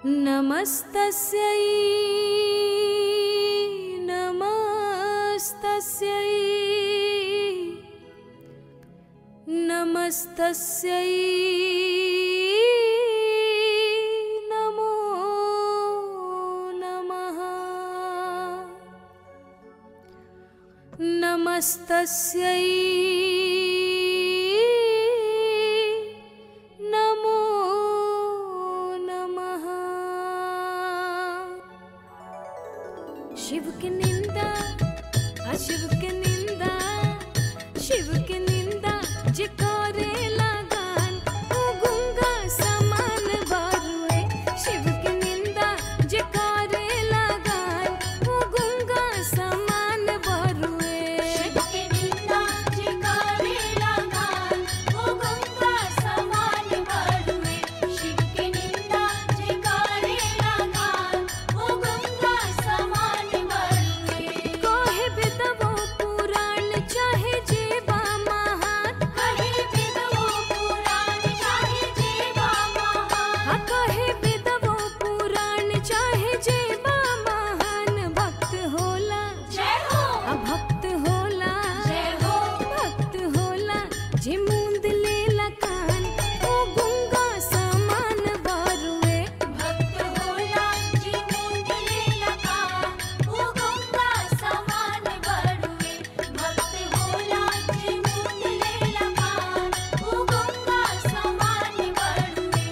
नमस्तस्यै नमस्तस्यै नमस्तस्यै नमो नमः नमस्तस्यै नमो नमः शिव के निंदा अशिव के निंदा शिव के निंदा जे करे लगान ओ गुंगा समान बारुए शिव के निंदा जे करे लगान ओ गुंगा समान बारुए शिव के निंदा जे करे लगान, ओ गंगा समान बरुए। शिव के निंदा जे करे लगान, ओ गंगा समान बरुए। कोहे बिदवो पुराण चाहे जेबा महान कहे विधवो पुराण चाहे जेबा महान। हा कहे बिदवो पुराण चाहे जेबा महान भक्त होला जय हो आ भक्त होला जय हो भक्त होला जे मूंद लेला कान ओ गुंगा समान बारुए भक्त होला जी मुंद लेला कान, ओ गंगा समान बरुए। भक्त होला जी मुंद लेला कान, ओ गंगा समान बरुए।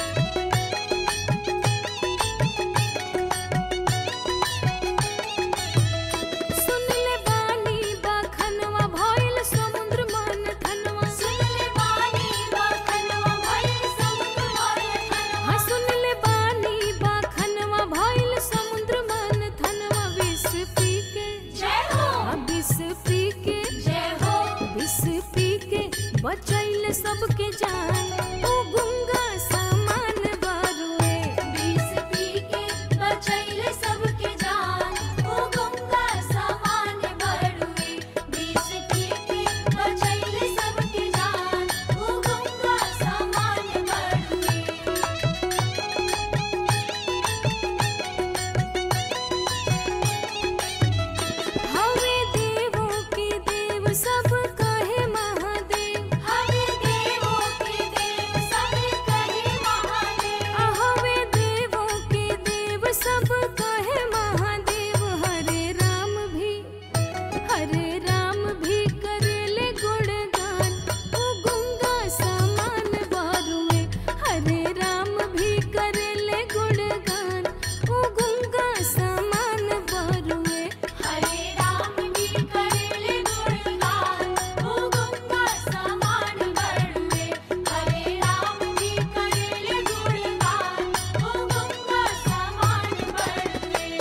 सुन ले बानी बखनवा भइल समुद्र मन थनवा सुन ले बानी बखनवा भइल समुद्र मंथनवा। हाँ सुन ले बानी बखनवा भइल समुद्र मन थनवा विष पी के जय हो आ विष पी के जय हो विष पी के बचैल सबके जान ओ गुंगा समान बारुए विष पी के बचैले सबके जान, ओ गंगा समान बरुए। विष पी के बचैले सबके जान, ओ गंगा समान बरुए। हवे देवों के देव सब कहे महादेव हवे देवों के देव सब कहे महादेव। आ हवे देवों के देव सब कहे महादेव हरे राम भी हरे राम भी करेले गुणगान ओ गुंगा समान बारुए हरे राम भी करेले गुणगान ओ गुंगा समान बारुए हरे राम भी करेले गुणगान, ओ गंगा समान बरुए। हरे राम भी करेले गुणगान, ओ गंगा समान बरुए।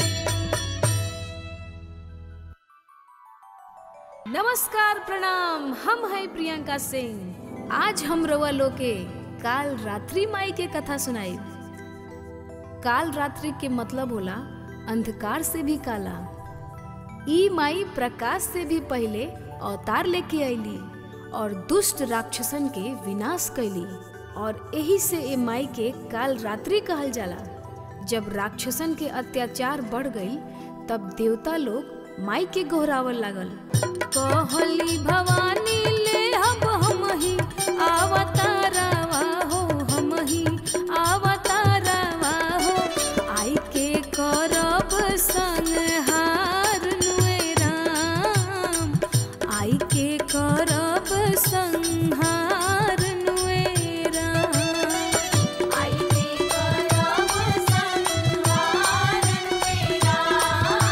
नमस्कार प्रणाम हम है प्रियंका सिंह आज हम रवा लोके काल रात्रि माई के कथा सुनाई काल रात्रि के मतलब होला अंधकार से भी काला ई माई प्रकाश से भी पहले अवतार लेके अइली और दुष्ट राक्षसन के विनाश कैली और यही से ए माई के काल रात्रि कहल जाला जब राक्षसन के अत्याचार बढ़ गई तब देवता लोग माई के गोहरावल लागल कहली भवानी ले अब हम ही अवतारवा हो हम ही अवतारवा हो आई के करब संहार नुए राम आई के करब संहार नुए राम आई के करब संहार मेरा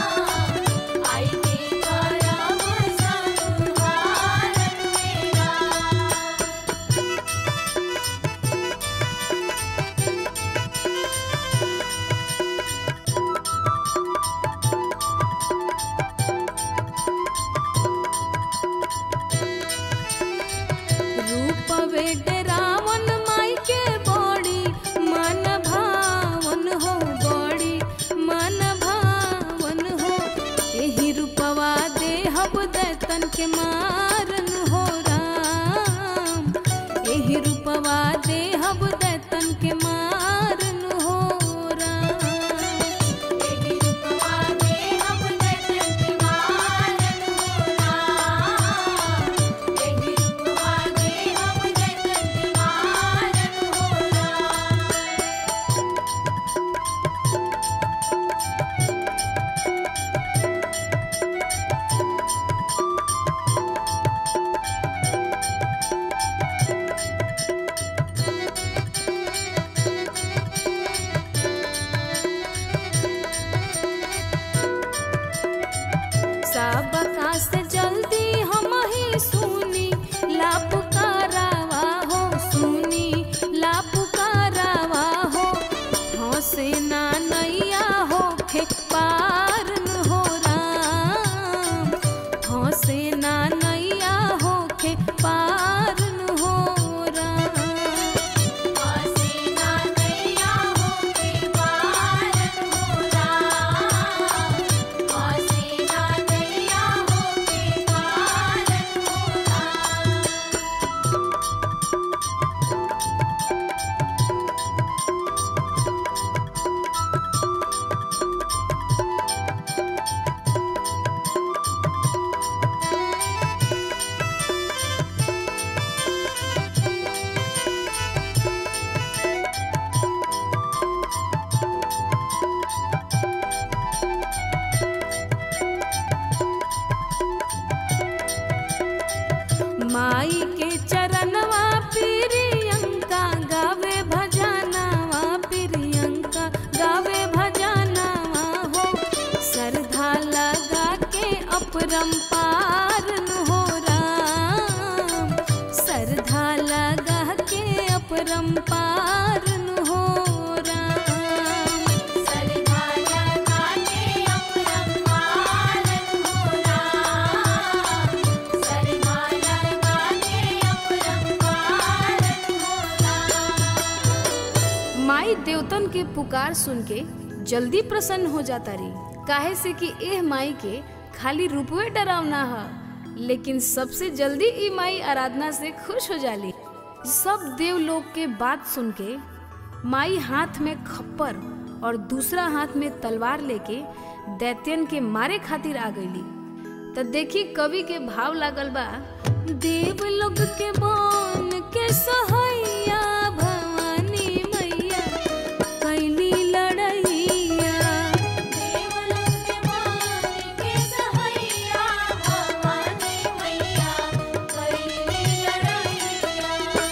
आई के करब संहार मेरा अपरंपार नु हो राम सरधा लगा के अपरंपार नु हो राम सरधा लगा के अपरंपारन हो राम सरधा लगा के अपरंपारन हो राम माई देवतन के पुकार सुन के जल्दी प्रसन्न हो जाता रही काहे से कि एह माई के खाली रूपवे डरावना ह लेकिन सबसे जल्दी ई माई आराधना से खुश हो जाली सब देव लोग के बात सुन के माई हाथ में खप्पर और दूसरा हाथ में तलवार लेके दैत्यन के मारे खातिर आ गईली त देखी कवि के भाव लागल बा देव लोग के बन के सहैया भवानी मैया कैली लड़ैया देवलोक के मान के सहैया भवानी मैया कैली लड़ैया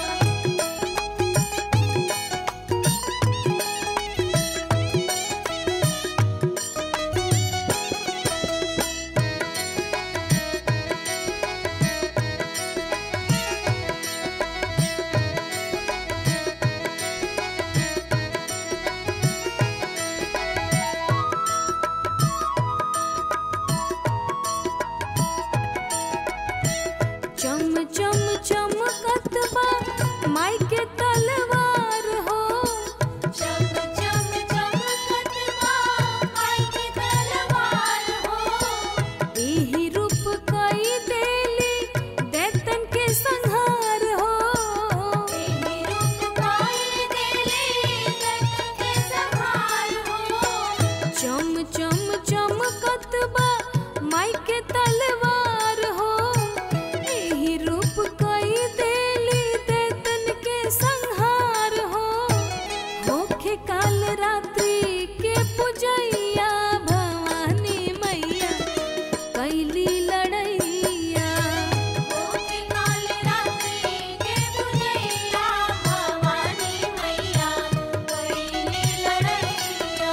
चम चम चमकत बा माई के तलवार हो चम चम चमकत बा माई की तलवार हो एही रूप कई देली दैतन के संहार हो एही रूप काई देली दैत्य के संहार हो चम चम चमकत बा माई के तलवार हो एही रूप कई देली दैतन के संहार हो होखे काल रात्रि के पुजैया भवानी मैया कैली लड़ैया ओके काल रात्रि के बुझैया भवानी मैया कैली लड़ैया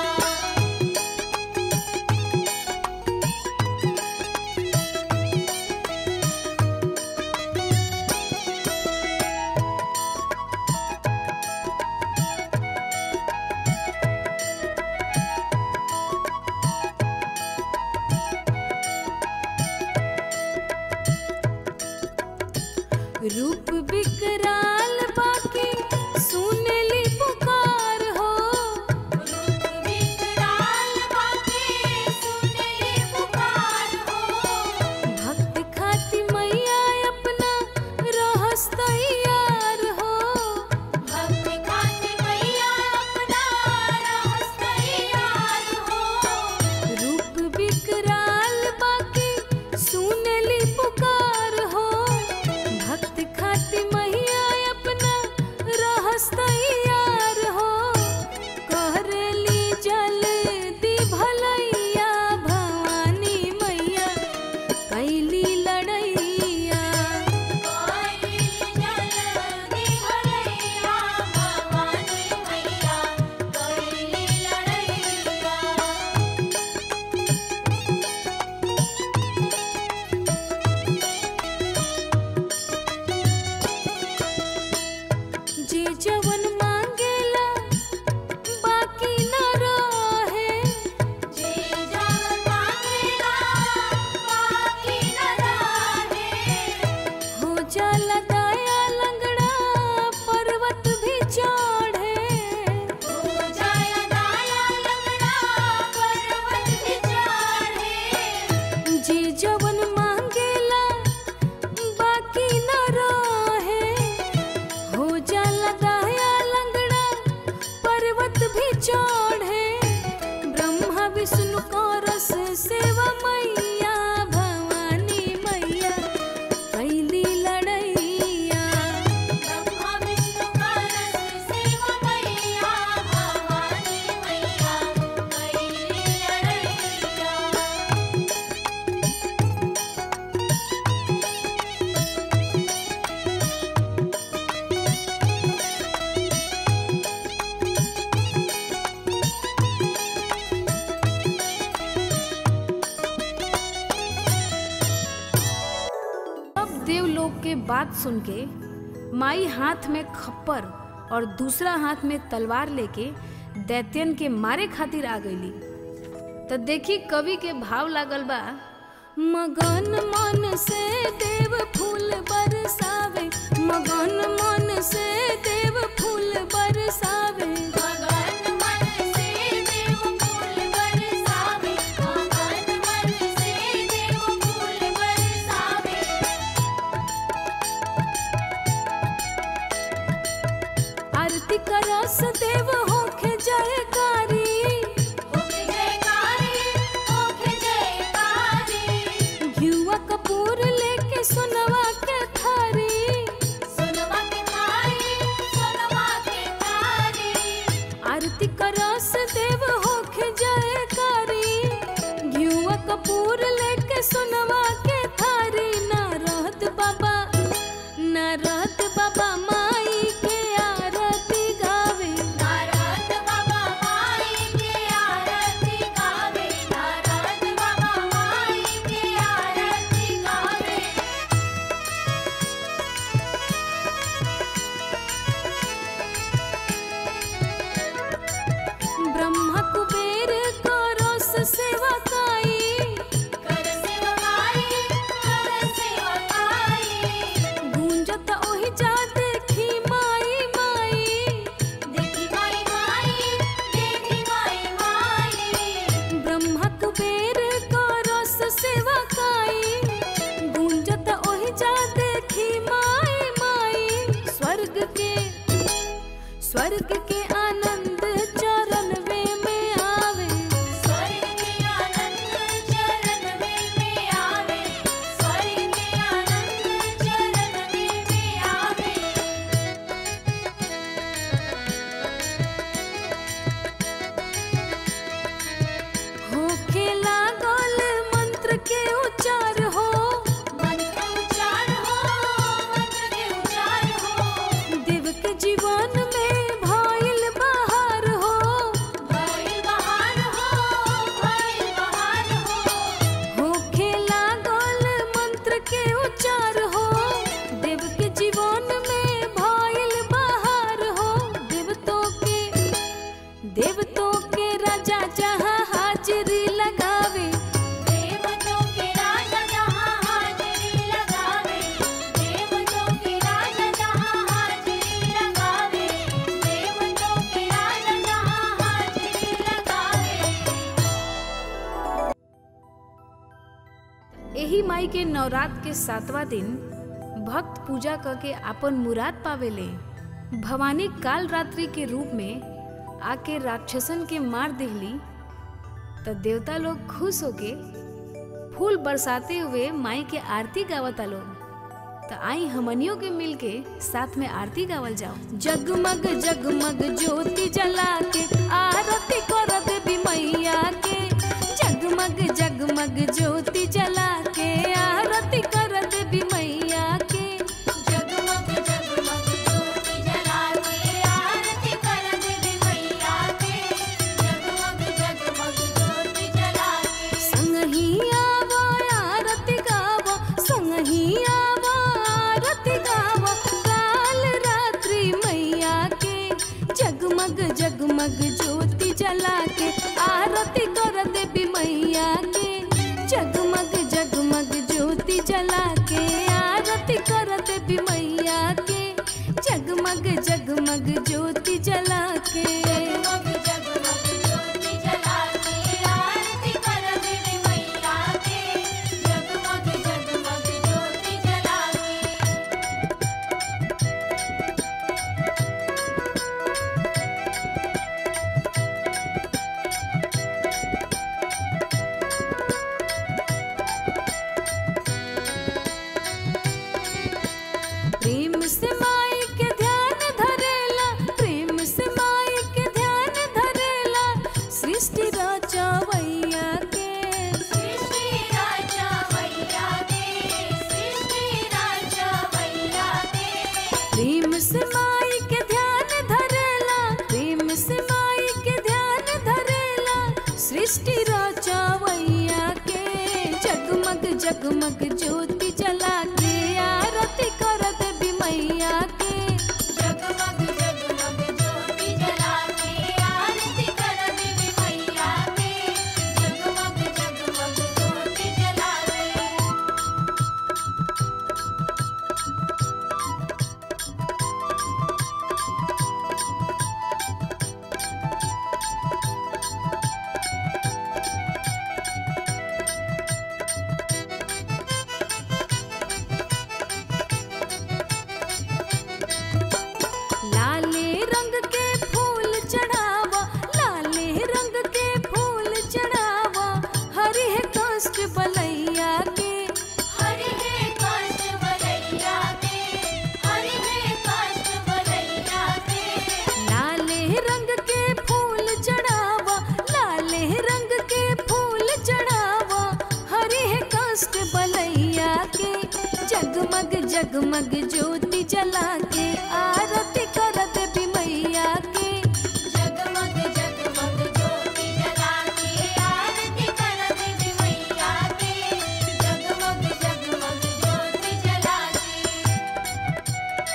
बात सुन के माई हाथ में खप्पर और दूसरा हाथ में तलवार लेके दैत्यन के मारे खातिर आ गईली तो देखी कवि के भाव लागल बा मगन मन से देव फूल बरसावे मगन मन से देव फूल बरसावे मगन मन से देव फूल बरसावे मगन मन से देव फूल बरसावे आरती करस देव होखे जयकारी होके जयकारी होके जयकारी घिउआ कपूर लेके सुनवा के थारी सोनवा के थारी सोनवा के थारी आरती करस देव होखे जयकारी घिउआ कपूर लेके सुनवा के थारी ना रहत बाबा ना रहत बाबा माई के आरती गावे नारद बाबा माई के आरती गावे नारद बाबा माई के आरती गावे ब्रह्मा कुबेर करस सेवा काई कर सेवकाई कर सेवकाई गूंजत ओहि जा देखी माई माई देखी माई माई देखी माई माई ब्रह्मा कुबेर करस सेवा काई गूंजत ओहि जा देखी माई माई स्वर्ग के स्वर्ग के आनंद चरण में आवे स्वर्ग के आनंद चरण में में आवे स्वर्ग के आनंद चरण में में आवे होखे लागल मंत्र के उच्चार हो मंत्र उच्चार हो मंत्र के उच्चार हो देव के जीवन में भइल बहार हो भइल बहार हो भइल बहार हो होखे लागल मंत्र के उच्चार हो देव के जीवन में भइल बहार हो देवतों के देवतों के राजा जहाँ हाजिरी लगावे देवतों के राजा जहाँ हाजिरी लगावे देवतों के राजा जहाँ हाजिरी लगावे देवतों के राजा जहाँ हाजिरी लगावे एही माई के नवरात्र के सातवां दिन भक्त पूजा करके आपन मुराद पावेले भवानी काल रात्रि के रूप में आके राक्षसन के मार दिहली त देवता लोग खुश होके फूल बरसाते हुए माई के आरती गावता लोग त आई हमनियों के मिल के साथ में आरती गावल जाओ जगमग जगमग ज्योति जला के आरती कर देवी मैया के जगमग जगमग ज्योति जला के आरती कर देवी मैया के जगमग जगमग ज्योति जला के आरती कर देवी मैया के जगमग जगमग ज्योति जला के संगही आवो आरती गावो संगही आवो आरती गावो काल रात्रि मैया के जगमग जगमग ज्योति जला के आरती कर देवी मैया के जगमग जगमग ज्योति जला के आरती कर देवी मैया के जगमग जगमग ज्योति जला के जगमग जगमग ज्योति जला के आरती कर देवी मैया के जगमग जगमग ज्योति जला के प्रेम से माई के ध्यान धरेला प्रेम से माई के ध्यान धरेला सृष्टि रचवैया के सृष्टि राजा मैया के सृष्टि राजा मैया के प्रेम से माई के ध्यान धरेला प्रेम से माई के ध्यान धरेला सृष्टि रचवैया के जगमग जगमग ज्योति जला के आरती कर जगमग ज्योति जला के आरती कर देवी मैया के जगमग जगमग ज्योति जला के आरती कर देवी मैया के जगमग जगमग ज्योति जला के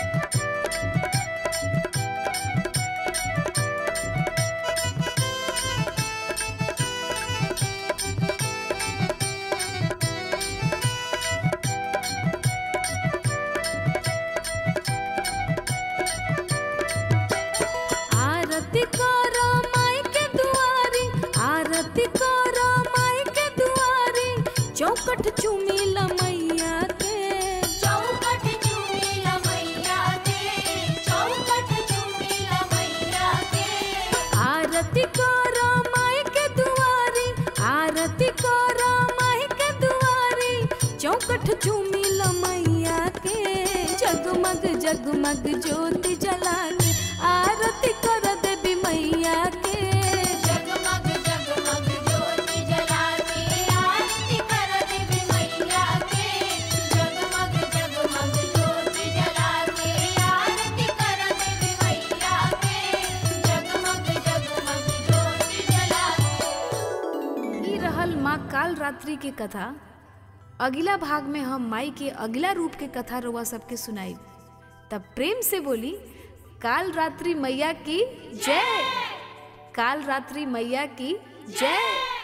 आरती करो माई के दुआरी आरती करो माई के दुआरी चौकट चुमीला मैया के चौकट चूड़ीला मैया के चौकट चूड़ीला मैया के आरती करो माई के दुआरी आरती करो माई के दुआरी चौकट चुमिल मैया के जगमग जगमग ज्योति जला के आरती कर देवी मैया के जगमग जगमग ज्योति जला के आरती कर देवी मैया के जगमग जगमग ज्योति जला के आरती कर देवी मैया के जगमग जगमग ज्योति जला के ई रहल माँ काल रात्रि के कथा अगला भाग में हम माई के अगला रूप के कथा रोवा सबके सुनाई तब प्रेम से बोली काल रात्रि मैया की जय काल रात्रि मैया की जय